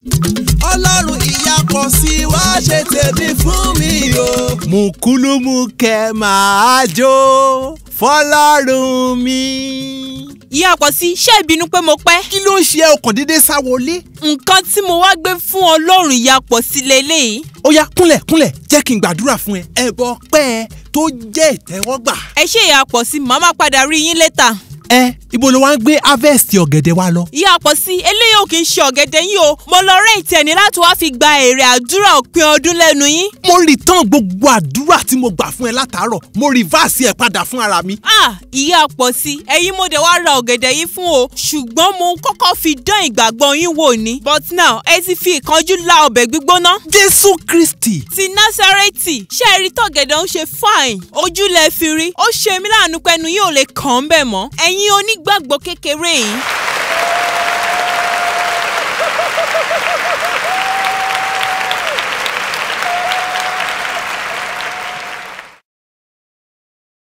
ọlọ́run ìyapọ̀ sí wá ṣe tèmi fún mi o. mùkúlùmùkẹ́ máa jó fọlọ́run mi. ìyá pọ̀ sí ṣé ìbínú pé mo pẹ́. kí ló ń ṣe ọkàn dédé sá wọlé. nǹkan tí mo wá gbé fún ọlọ́run ìyá pọ̀ sí leléyìí. ó yá kúnlẹ̀ kúnlẹ̀ jẹ́ kí n gbàdúrà fún ẹ. ẹbọ pẹ́ ẹ tó jẹ́ ìtẹ́wọ́gbà. ẹ ṣe ìyá pọ̀ sí màá má padà rí yín létà. ẹ ibo ló wá ń gbé harvest ọ̀gẹ̀dẹ̀ wa lọ. ìyá pọ̀ sí eléyìí ò kì í ṣe ọ̀gẹ̀dẹ̀ yín o mo lọ rẹ́ ìtẹ̀ni láti wá fi gba èrè àdúrà òpin ọdún lẹ́nu yín. mo return gbogbo àdúrà tí mo gbà fún ẹ látàárọ̀ mo reverse ẹ padà fún ara mi. ah ìyá pọ̀ sí ẹ̀yin mo dẹ̀ wá ra ọ̀gẹ̀dẹ̀ yín fún o ṣùgbọ́n mo kọ́kọ́ fi dán ìgbàgbọ́ yín wò ni but now ẹ ti fi ìkánjú la ọbẹ̀ gbígbóná. jésù kristi ti násárẹ́tì ṣé ẹ rí tọ̀gẹ̀dẹ̀ ń ṣe fine ojú lẹ fi rí ó ṣe mí láàánú pẹ́nu yóò lè kàn án bẹ̀ mọ́ ẹ̀yin onígbàgbọ́ kékeré yìí